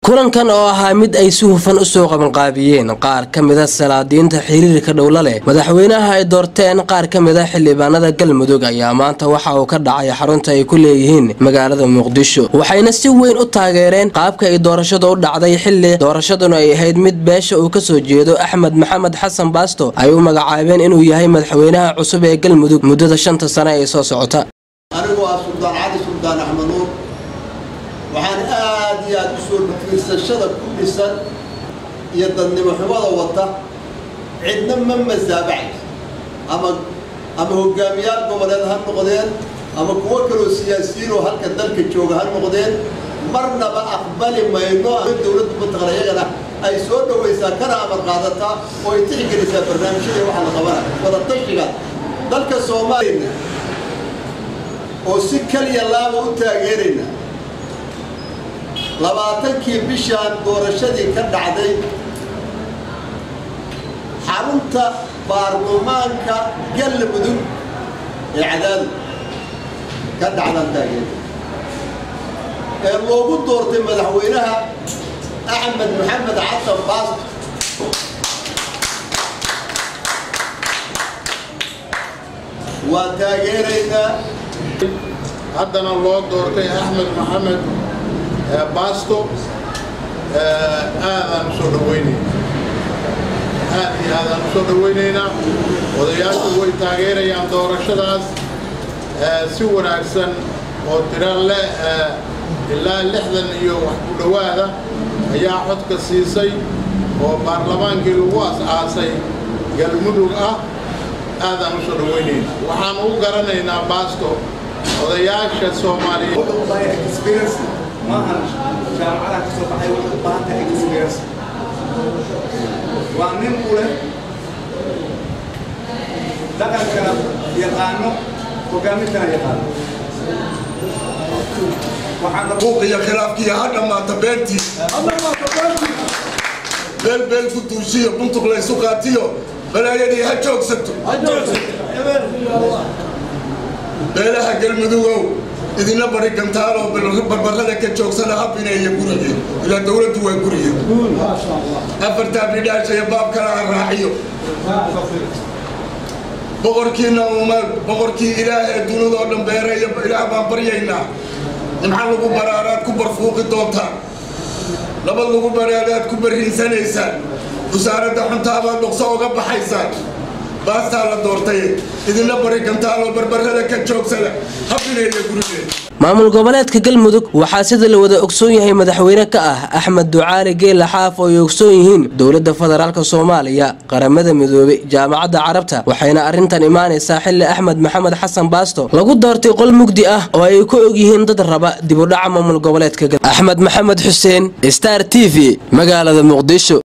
kulankan oo ahaa mid ay si hufan u soo qabanqaabiyeen qaar ka mida salaadiinta xiriirka dhowla leh madaxweynaha ay doorteen qaar ka mida xildhibaanada galmudug ayaa maanta waxa uu ka dhacay xarunta ay ku leeyihiin magaalada muqdisho waxayna si weyn u taageereen qaabka ay doorashadu u dhacday xilli doorashaduna ay ahayd mid beesha uu kasoo jeedo axmed maxamed xasan baasto ay u magacaabeen inuu yahay madaxweynaha cusub ee galmudug muddada shanta sane ee soo socota anigu waa suldaan cali suldaan axmed nuur waxaan aad iyo aad u soo fiirsashada ku dhisan iyo dadnimo xumada wata cidna ma masaabacayso ama ama hogaamiyaal goboleed ha noqdeen ama kuwo kaloo siyaasiyiin oo halka dalka jooga ha noqdeen marnaba aqbali mayno dowladda mataqan iyagana ay soo dhowaysaa kana amar qaadataa oo ay tixgelisaa barnaamijyada waxa la qabanayo wadatashiga dalka soomaaliya oo si kaliya laaba u taageerayna labaatankii bishaan doorashadii ka dhacday xarunta baarlamaanka galmudug ee cadaadu ka dhacdaan taageera ee loogu doortay madaxweynaha axmed maxamed xasan baasto waa taageeraynaa haddana loo doortay axmed maxamed baasto aadaan usoo dhawaynaynaa aad iyo aadaan usoo dhawaynaynaa odayaashu way taageerayaan doorashadaas si wanaagsan oo tira le ilaa lixdan iyo wax ku dhowaada ayaa codka siisay oo baarlamaankii lagu as-aasay galmudug ah aadaan usoo dhawaynaynaa waxaan u garanaynaa baasto odayaasha soomaaliyeed maahan jaamacadaha ka soo baxay waxay u baahan tahay experience waa nin u leh dhaqankana yaqaano hogaamintana yaqaano buuqiyo khilaafkiiyo ha dhammaata beentii beel beel ku duushiyo buntuq laysu qaatiyo balaayadii ha joogsato beelaha galmudugow idina bari gantaaloo barbarada ka joogsana habineeya gurigii ilaa dowladdu waa gurigii afartaa bidhaashaya baabkana ha raaciyo boqorkiina uma boqorkii ilaah ee dunidoo dhan beeraya ilaah baan baryaynaa nimca lagu baraaraad ku barfuuqi doontaa nabad lagu baraadaad ku barriinsanaysaan wasaaradda xuntaabaad dhuqso uga baxaysaan baastaa la doortay idina bari gantaaloo barbarada ka joogsada habineeya gurigeen maamul goboleedka galmudug waxaa sida la wada ogsoon yahay madaxweyne ka ah axmed ducaali geela xaaf oo ay ogsoon yihiin dowladda federaalk soomaaliya qaramada midoobey jaamacadda carabta waxayna arrintan imaanaysaa xilli axmed maxamed xasan baasto lagu doortay qol mugdi ah oo ay ku og yihiin dad raba dibudhaca maamul goboleedka axmed maxamed xuseen star t v magaalada muqdisho